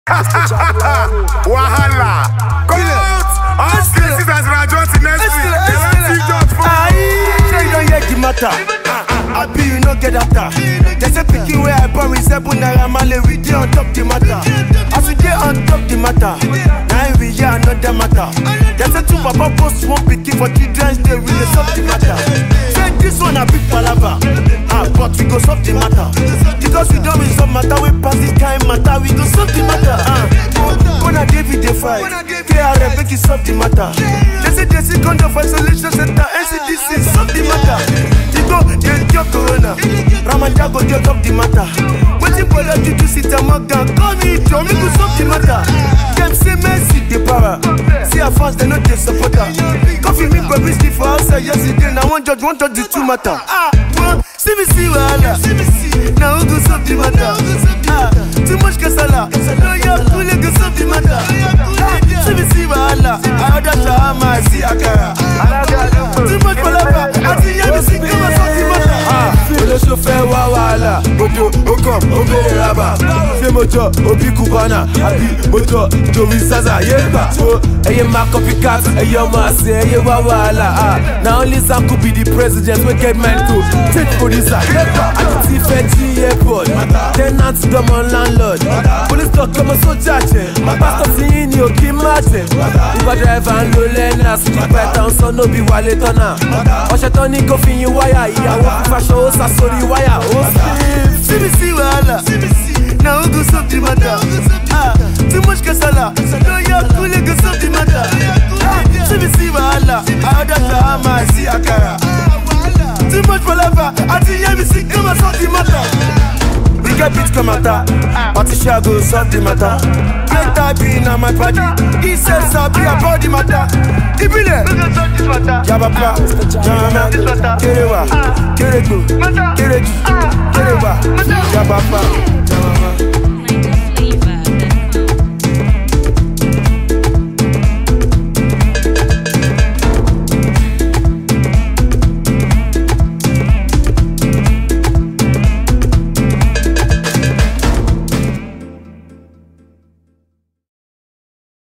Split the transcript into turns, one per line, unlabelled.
Wahala. Come out. All cases as Rajon Sinesi. They want see judge for.
Sure you don't hear the matter. I be you no get after. They say pikin where I born with seven naira male we dey on top the matter. As we dey on top the matter, now we hear another matter. They say two papa post one pikin for children's day we dey solve the matter. Say this one a big palava, ah but we go solve the matter. Because we don resolve matter we pass this kind matter we go solve the matter. Ah, Bona David dey fight, KRF make e solve the matter. They say they see condom for isolation center, NCDC solve the matter. You go dey cure corona, Ramadan go dey top the matter. Wetin Bola Juju sit and Morgan call me Joe make we solve the matter. Dem say Mercy dey para, see her fans dem no dey support her. Coffee me baby sleep for outside yesterday, na one judge one judge the two matter. Ah, one see me see wahala, na who go solve the matter? Ah, too much kasala, no your kule go solve the matter. Ah, see me see wahala, I order shawarma, I see akara. Too much palava, àti yẹ́ mi sí kí wọ́n solve the matter. Ah, olóṣù fẹ́ wá wàhálà, odò ó kàn ó bèrè rábà. Ṣé mo jọ òbí Cubana àbí mo jọ Joey Zaza yé gbà? So ẹyẹ máa copycat, ẹyẹ ọmọ àṣẹ, ẹyẹ wá wàhálà. Ah, na only Sam could be the president wey get mind to take producer yé gbà. Àti ti fẹ́ jí airport, tenant dọ́mọ landlord. Police talk ọmọ sójà jẹ, pásítọ̀ tí yín ni òkè má jẹ. Uber driver ń lo lẹ́nà, street python sọ no be wálé tọ́nà. Ọ̀ṣẹ̀ tán ní kó fi yin wáyà, ìyàwó fífaṣọ ó sá sórí wáyà, ó sì. Síbi sí wàhálà, na who go solve the matter? Ah, too much kasala, no yọ kúlẹ̀ go solve the matter. Ah, Síbi sí wàhálà, àádọ́ ṣàhámà sí àkàrà. Too much palava, àti yẹ́mi sí kí wọ́n solve the matter. We get beat come matter, Patricia go solve the matter. Play type na my party, he said sabi about the matter. Ibile, Yabapa, Jama, Kerewa, Kerego, Kereji, Kerewa, Yabapa.